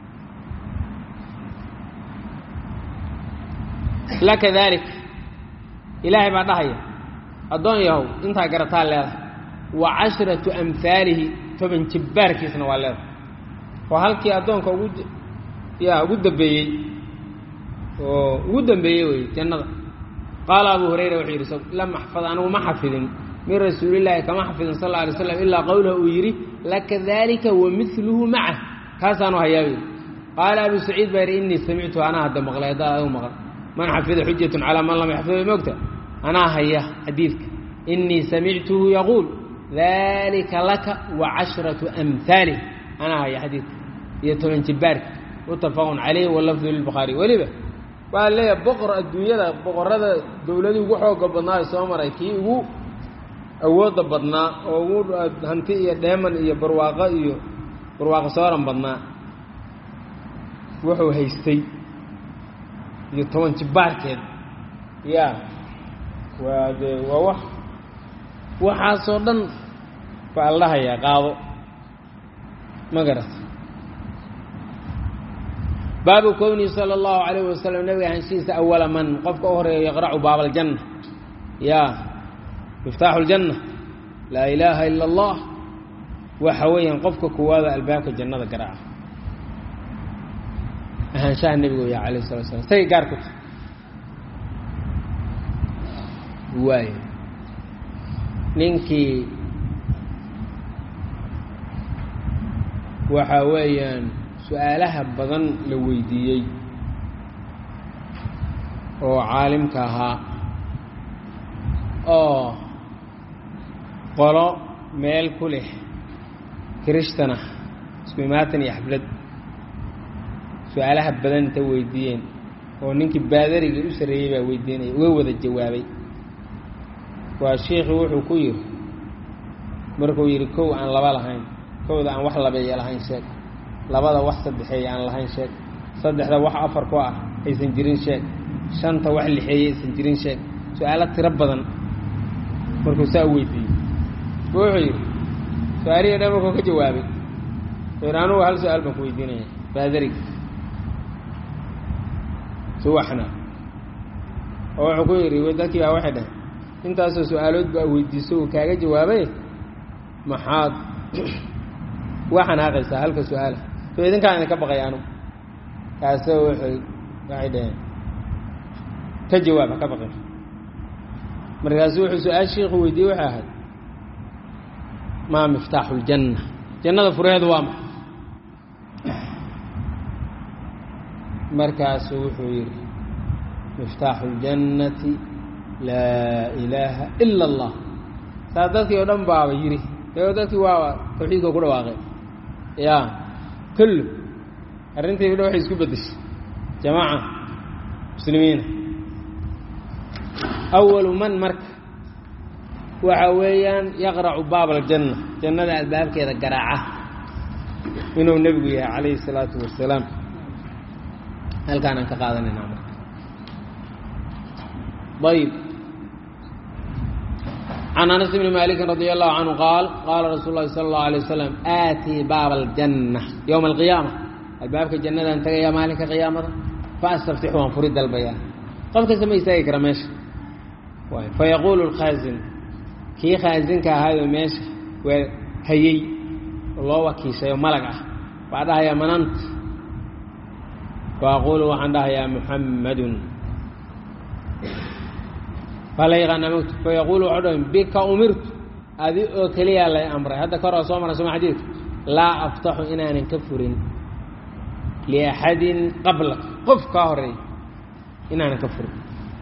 laka dalik ilaahay baa dhahaya addoon yahow intaa garataa leedahay wa cashratu amhaalihi toban jibbaarkiisna waa leedahay oo halkii addoonka ugu yaa ugu dambeeyey oo ugu dambeeyey wey jannada qaala abu hurayra wuxuu yidhi lam axfad anigu ma xafidin min rasuulillaahi kama xafidin sal alla alay slam ilaa qowlahu uu yidhi laka dalika wa miluhu macah kaasaanu hayaabay qaala abu saciid baa yidhi innii samictu anaa hadda maqlay haddaa adigu maqal man xafida xujatun calaa man lam yaxfid mogta anaa haya xadiidka innii samictuhu yaquul dalika laka wa cashratu amhaalih anaa haya xadiidka iyo toban jibbaarka muttafaqun calayh walafdu lilbukhaari weliba waa leeyahay boqor adduunyada boqorada dowladii ugu xooga badnaa ee soo maray kii ugu awoodda badnaa oo ugu hanti iyo dheeman iyo barwaaqo iyo barwaaqo sooran badnaa wuxuu haystay iyo toban jibbaarkeed ya waa dee waa wax waxaasoo dhan baa la dhahayaa qaado ma garata baabu kownihi sala allahu calayh wasalam nabiga hanshihiisa awala man qofka u horeeyo yaqracu baab aljanna ya miftaaxu ljanna laa ilaaha ila allah waxa weeyaan qofka koowaada albaabka jannada garaaca ahaanshaha nebigu ya alayh salatu slam sagay gaar ku tahay waay ninkii waxa weeyaan su-aalaha badan la weydiiyey oo caalimka ahaa oo qolo meel ku leh kirishtanah isku imaatan iyo xaflad su-aalaha badan inta weydiiyeen oo ninkii baadarigii u sarreeyey baa weydiinaya uga wada jawaabay waa shiikhii wuxuu ku yidhi markuu yidhi kow aan laba lahayn kowda aan wax labeeya lahayn sheeg labada wax saddexeeya aan lahayn sheeg saddexda wax afar ku ah aysan jirin sheeg shanta wax lixeeye aysan jirin sheeg su-aalo tiro badan markuu saa u weydiiyey wuxuu yidhi su-aalihii dhan markuu ka jawaabay wuxuu yidhi anugu hal su-aal baan ku weydiinaya baadarig suwaxna oo wuxuu ku yidhi dadkii baa waxay dhahay intaasoo su-aalood baa weydiiso uu kaaga jawaabay maxaad waa xanaaqaysaa halka su-aala so idinkaan idinka baqay anugu kaase wuxuu waxay dhaheen ka jawaab ha ka baqin markaasu wuxuu su-aal shiikhu weydiiyey waxay ahayd maa miftaaxu ljanna jannada furaheedu waa ma markaasuu wuxuu yidhi miftaaxu اljannati laa ilaaha ila اllah saa dadkii oo dhan baaba yidhi e dadkii waaba tawxiidka ku dhawaaqeen ya kullu arrintii dha waxay isku beddeshay jamaaca muslimiina awalu man marka waxa weeyaan yaqracu baab aljanna jannada albaabkeeda garaaca inuu nebigu yahay calayhi الsalaatu wasalaam halkaanaan ka qaadanaynaa marka ayb can anas bni maliki radi allahu canhu qaal qaala rasuul lahi sala اllahu alay wasalam aatii baaba aljanna yowma alqiyaama albaabka jannadaan tagayaa maalinka qiyaamada faastaftixu waan furi dalbayaa qof kasta ma istaagi kara meesha fayaquulu lkhaasin kii khaasinka ahaayoo meesha waa hayey oo loo wakiishayo malag ah baa dhahayaa manant faaqulu waxaan dhahayaa muxammadun baa la yaqaana mgt fayaquulu waxau dhahay bika umirtu adi oo keliyaa lay amray hadda ka hor oo soo maray soma xadiidka laa aftaxu inaanan ka furin liaxadin qablak qof kaa horeeya inaanan ka furin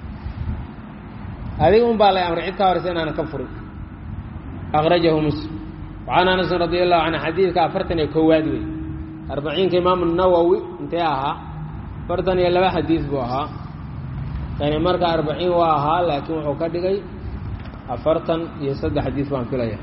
adiga un baa lay amray cid kaa horeysa inaanan ka furin akrajahu muslim wacan anasin radi allahu canhu xadiidka afartan iyo koowaad wey arbaciinka imaamu nawowi intee ahaa afartan iyo laba xadiid buu ahaa kani marka arbaciin waa ahaa laakiin wuxuu ka dhigay afartan iyo saddex xadiid baan filaya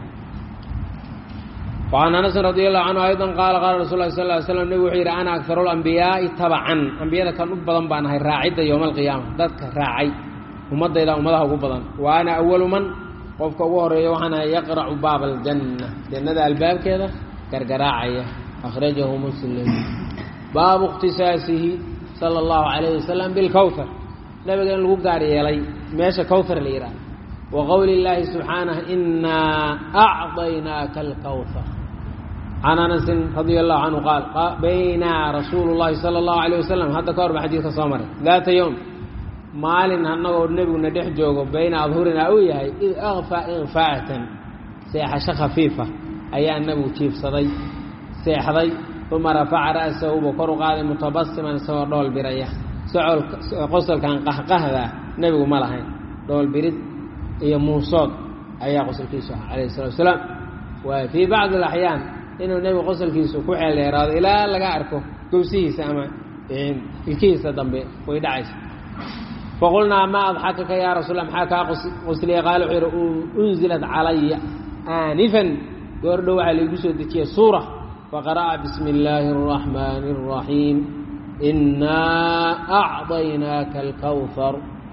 وعن أنس رضي الله عنه أيضا قال قال رsuل الله صلى اه عليه وسلم نبg wuxuu yidhi أنا أكثر الأنبiyaaءi تبعا أنbiyada kan u badan baan ahay raacidda yوم القiyaamة dadka raacay ummadayda ummadaha ugu badan wa أna أول man qofka ugu horeeya waxaan ahay yaqرأu baab الجنة jannada albaabkeeda gargaraacaya أخرaجahu mسلم baabu اkhtisaasihi salى الlaهu عalيه وaسلم bالkwثر nabiga in lagu gaar yeelay meesha kowثar la yidhaah وqowli الlahi سubحaanه إnaa أعطaynaaka الkwثر can anasin radia allahu canhu qaal baynaa rasuulu llahi sala allahu alayh wasalam hadda ka hor ba xadiidka soo maray daata yowm maalin annagoo nebiguna dhex joogo bayna adhurinaa uu yahay id akfaa ikfaa'atan seexasho khafiifa ayaa nebigu jiifsaday seexday uma rafaca ra'sahu buu kor u qaaday mutabasiman isagoo dhool biraya socol qosolkan qahqahda nebigu ma lahayn dhool birid iyo muusood ayaa qosolkiisu ah calayhi salatu wasalaam waay fii bacdi alaxyaan inuu nebigu qosolkiisu ku xeel dheeraado ilaa laga arko gowsihiisa ama ilkihiisa dambe way dhacaysa faqulnaa maa adxakaka yaa rasuul maxaa kaa qosliya qaala wuxuu yidhi unzilat calaya aanifan goordhow waxaa laigu soo dejiyey suura faqara'a bismi illaahi الraxmaani الraxiim inaa acطaynaaka alkawhar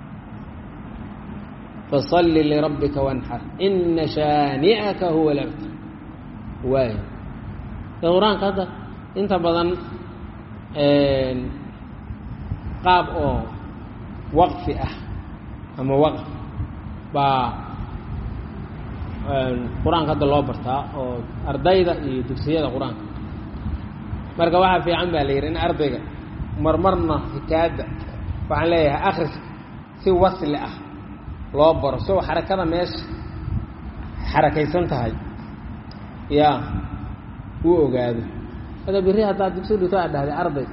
fasalli lirabbika wanxar ina shaani'aka huwa labtar waay qur-aanka hadda inta badan qaab oo waqfi ah ama waqf baa qur-aanka hadda loo bartaa oo ardayda iyo dugsiyada qur-aanka marka waxaa fiican baa la yidhi in ardayga marmarna hikaada waxaan leeyahay akris si wasli ah loo baro soo xarakada meesha xarakaysan tahay ya uu ogaado ada biri haddaad dugsi dhigto aad dhahday arday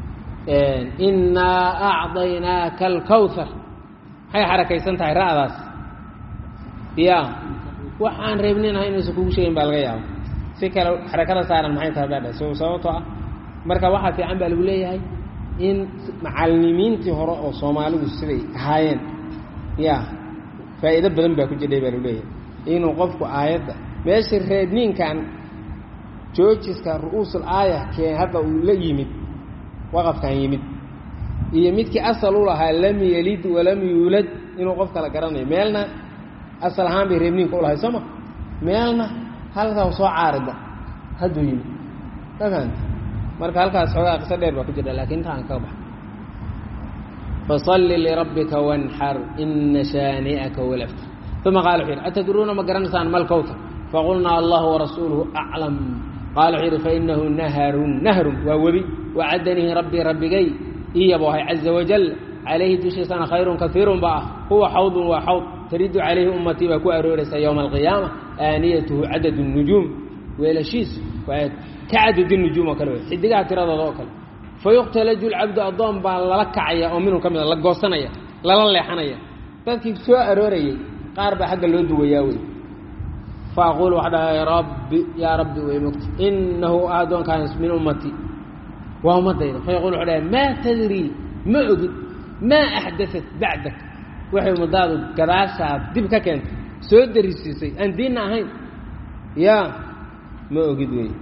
innaa acdaynaaka alkawthar maxay xarakaysan tahay ra'daas ya waxaan reebninahay inaysan kugu sheegin baa laga yaaba si kale xarakada saaran maxay tahay baa dhahay so sababtoo ah marka waxaa fiican baa lagu leeyahay in macalimiintii hore oo soomaalidu siday ahaayeen ya faa'iido badan baa ku jidhay baa lagu leeyahay inuu qofku aayadda meesha reebniinkan joojiska ru'uusul aaya kee hadda uu la yimid waqafkan yimid iyo midkii asal u lahaa lam yelid walam yuulad inuu qof kala garanayo meelna asal ahaan bay reebniinka u lahay soo ma meelna halkaa soo caarida hadduu yimid ma fahamta marka halkaas xoogaa qiso dheer baa ku jirta lakin intaan kaga baxa fasalli lirabbika wanxar ina shaani'aka huwa labtar uma qaala wuxu yidhi atadruuna ma garanaysaan malkowta faqulnaa allahu warasuuluhu aclam qaala wuxuu yidhi fainahu naharun nahrun waa webi wacadanihi rabbii rabbigay iyabo ahay caza wajal calayhi dushiisana khayrun kaiirun ba ah huwa xawdun waa xawd taridu calayhi ummatii baa ku arooraysa yowma alqiyaama aaniyatuhu cadad nujuum weelashiisu waa ka cadad nujuum oo kale wey xidigaha tiradooda oo kale fayuqtalaju lcabdu addoon baa lala kacaya oo minhu ka mida la goosanaya lala leexanaya dadkii soo aroorayey qaar baa xagga loo duwayaa wey faaqulu waxa dhahay rabbi yaa rabbi way mogta inahu addoonkaas min ummatii waa ummadayda fayaqul wuxuu dhahay maa tadrii ma ogid maa axdaat bacdak waxay ummadaadu gadaashaa dib ka keentay soo darisiisay aan diinna ahayn yaa ma ogid wey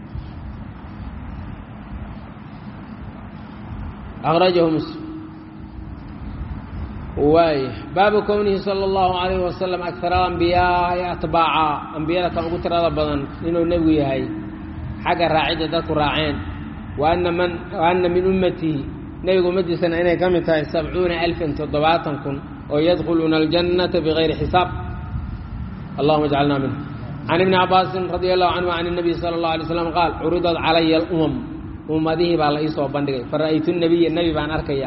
akrajahu muslim waay baabu kownihi sala allahu alayhi wasalam akara alambiyaai atbaaca ambiyada kan ugu tirada badan inuu nebigu yahay xagga raacidda dadku raaceen wa ana man wa ana min ummatihi nebiga ummaddiisana inay ka mid tahay sabcuuna alfan toddobaatan kun oo yadkhuluuna aljannata bigayri xisaab allahuma jcalna minhu can ibni cabaasin radi allahu canhu can الnabiy sala اllahu alay slam qaal curidat calaya alumam ummadihii baa la iisoo bandhigay fara'aytu nabiya nebi baan arkaya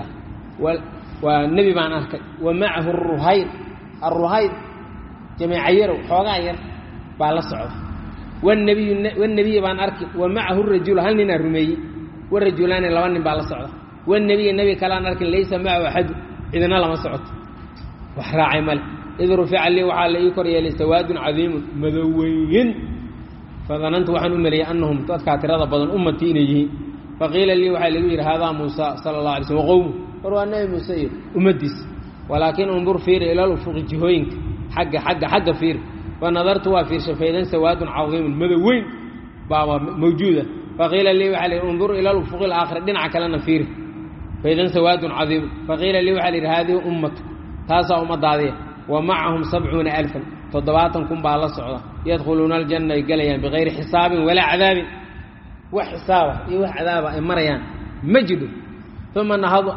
waa nebi baan arkay wa macahu ruhayr aruhayr jamiica yarow xoogaa yar baa la socda wnabiyu wnebiya baan arki wa macahu rajulu hal ninaa rumeeyey warajulaani laba nin baa la socda wnebiya nebi kaleaan arkin laysa macahu axadu cidina lama socoto wax raacay male id rufica lii waxaa la ii kor yeelay sawaadun cadiimun madoweyn fadanantu waxaan u meleeyey anahum dadkaa tirada badan ummatii inay yihiin faqiila lii waxaa lagu yidhi haadaa muusa sala allah alay slm waqowmu war waa nebi muuse iyo ummaddiisa walaakin undur fiiri ilal ufuqi jihooyinka xagga xagga xagga fiir fa nadartu waa fiirshay faydan sawaadun cadiimun madoweyn baaba mawjuuda faqiila lii waxaa la yidhi undur ilal ufuqi alaakhira dhinaca kalena fiiri faydan sawaadun cadiimun faqiila lii waxaa la yidhi haadihi ummatu taasaa ummadaadiya wa macahum sabcuuna alfan toddobaatan kun baa la socda yadkhuluuna aljanna ay gelayaan bikayri xisaabin walaa cadaabin wax xisaaba iyo wax cadaaba ay marayaan ma jidho uma nahada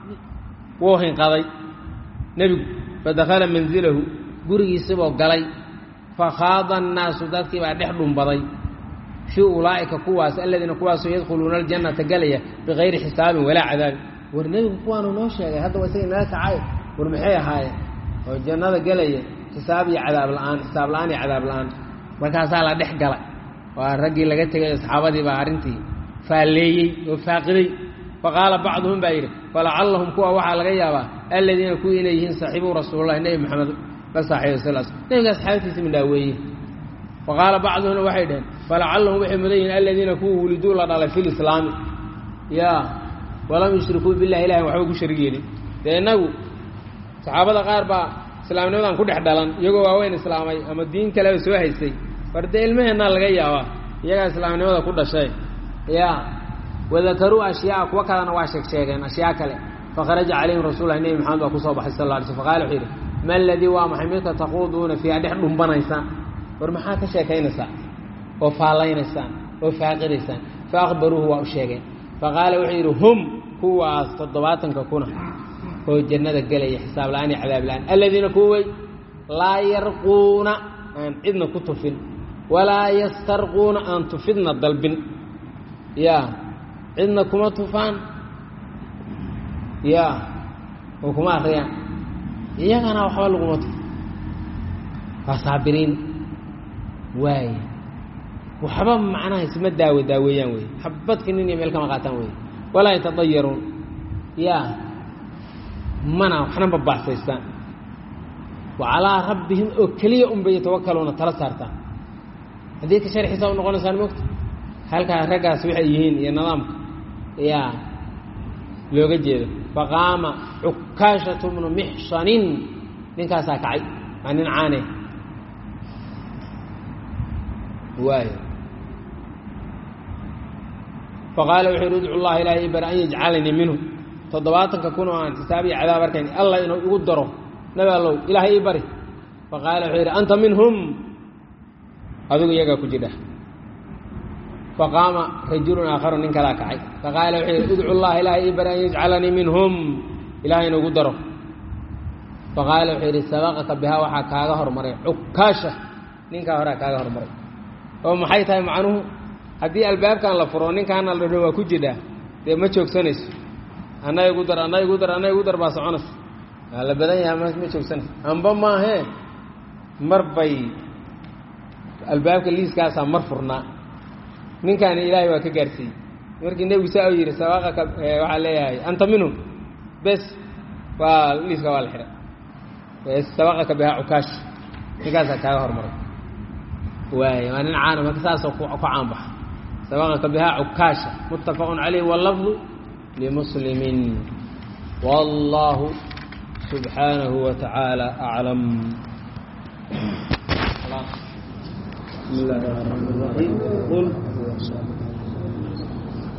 wuu hinqaday nebigu fadakhala manzilahu gurigiisiboo galay fakhaada annaasu dadkii baa dhex dhumbaday fii ulaa'ika kuwaas aladiina kuwaasoo yadkhuluuna aljannata gelaya bikayri xisaabin walaa cadaabin war nebigu kuwaanu noo sheegay hadda waa isaga inaga kacay war maxay ahaayeen oo jannada gelaya xisaab iyo cadaab la-aan xisaab la-aan iyo cadaab la-aan markaasaa la dhex galay waa raggii laga tegay asxaabadii baa arrintii faalleeyey oo faaqiday faqaala bacduhum baa yidhi falacallahum kuwa waxaa laga yaabaa aladiina kuwii inay yihiin saaxiibuu rasuululahi nebi maxamed la saaxiibay sal sl nebiga asxaabtiisa midhaaweeye faqaala bacduhumna waxay dhaheen falacallahum waxay mudan yihiin aladiina kuwa wuliduu la dhalay fi lislaami yaa walam yushrikuu billahi ilahi waxba ku sharig yeelin dee innagu saxaabada qaar baa islaamnimadan ku dhex dhalan iyagoo waaweyn islaamay ama diin kaleba soo haystay war dee ilmaheennaa laga yaabaa iyagaa islaamnimada ku dhashay ya wadakaruu ashyaaa kuwa kalena waa sheeg sheegeen ashyaa kale fakharaja calayhim rasullahi nebi maxamed baa kusoo baxay sal la alay sl faqala wuxuu yidhi ma aladii waa maxay midka taquuduuna fiiha dhex dhumbanaysaan war maxaad ka sheekaynaysaan oo faallaynaysaan oo faaqidaysaan fa akhbaruuhu waa u sheegeen faqaala wuxuu yidhi hum kuwaas toddobaatanka kuna oo jannada gelaya xisaab la-aan iyo cadaab la-aan aladiina kuway laa yarquuna aan cidna ku tufin walaa yastarquuna aan tufidna dalbin ya cidna kuma tufaan ya oo kuma akriyaan iyagana waxba laguma tufo waa saabiriin waay waxba macnaha isma daawo daaweeyaan wey xabadka nin iyo meel kama qaataan wey walaa yatadayaruun ya mana waxna ma baasaystaan wa calaa rabbihim oo keliya unbay yatawakaluuna tala saartaan haddii ka sharxiisa u noqonaysaan mogta halkaa raggaas waxay yihiin iyo nidaamka yaa looga jeedo faqaama cukaashatu bnu mixsanin ninkaasaa kacay waa nin caane waayo faqaala wuxuu yidhi udcu llaha ilahay bar an yajcalanii minhu toddobaatanka kun oo aan xisaab iyo cadaab arkayn allah inuu igu daro nabi allow ilaahay ii bari faqaala wuxuu yidhi anta minhum adigu iyagaa ku jidha faqaama rajulun aakharu nin kalaa kacay faqaala wuxuu yidhi udcu llaha ilahay ii bari an yajcalanii minhum ilahay inuu igu daro faqaala wuxuu yidhi sabaqaka bihaa waxaa kaaga hormaray cukaasha ninkaa horaa kaaga hormaray oo maxay tahay macnuhu haddii albaabkan la furo ninkaana la dhadho waa ku jidhaa dee ma joogsanayso anna igu dar anna igu dar anna igu dar baa soconaysa waa la badan yahay ma ma joogsanayso amba maahee mar bay albaabka liiskaasaa mar furnaa ninkaani ilaahay waa ka gaarsiiyey markii nebigu saa u yidhi sabaqaka waxaa leeyahay anta minhum bes waa liiska waa la xidhay sabaqaka bihaa cukaash ninkaasaa kaaga hormaray waay waa nin caana marka saasoo ku caanbaxa sabaqaka bihaa cukaasha muttafaqun calayh wallafdu limuslimin wallahu subxaanahu wa tacaala aclam بسم الله الرحمن الرحيم قل